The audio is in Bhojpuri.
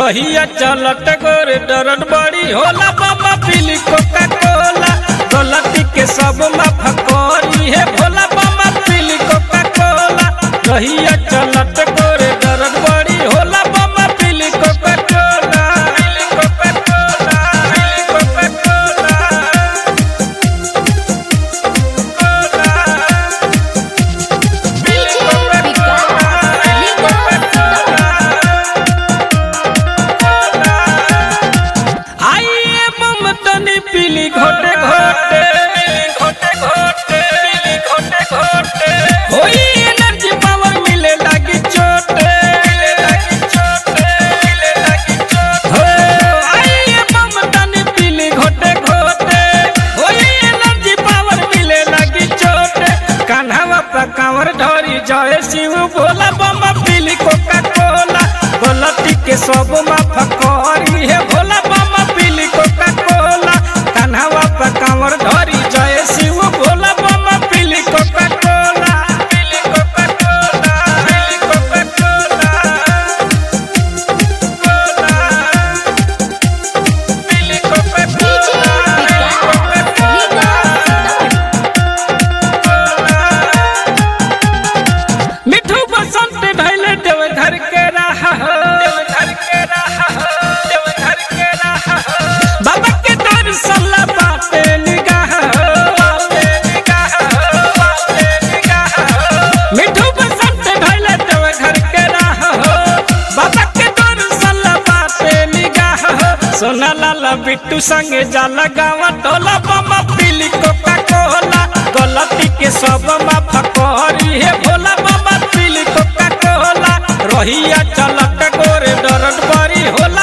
रहिया चलत गोरे डरन बड़ी होला बाबा पीली कोका कोला गलती के सब माफ करी है भोला बाबा पीली कोका कोला रहिया चलत गोरे डरन बड़ी होला बाबा पीली कोका कोला पीली कोका कोला पीली कोका कोला कोला पीली कोका आइए ममतनी पीली घोटे घोटे घोटे घोटे पीली घोटे घोटे होई एनर्जी पावर मिले लगी चोटे मिले लगी चोटे मिले लगी चोटे हो आइए ममतनी पीली घोटे घोटे होई एनर्जी पावर मिले लगी चोटे कान्हावा पर कांवर ढोरी जय शिव भोला बम्मा पीली कोका कोला गलती के सब माफ करी है भोला बाबा पीली कोका कोला कान्हावा पर कांवर धरी जय शिव भोला बाबा पीली कोका कोला पीली कोका कोला पीली कोका कोला कोला पीली कोका कोला पीली कोका कोला मिठू बसंत भैले देव घर के रहा हो देव घर के रहा हो देव घर के रहा हो बाबा के दर्शन ला बाटे निगाह हो बाटे निगाह हो बाटे निगाह हो मिठू बसंत भैले देव घर के रहा हो बाबा के दर्शन ला बाटे निगाह हो सोना लाला बिट्टू संगे जाला गावा टोला बाबा पीली कोका कोला गलती के सब माफ करी है भोला बाबा पीली कोका कोला रहिया चलत गोरे डरन बड़ी होला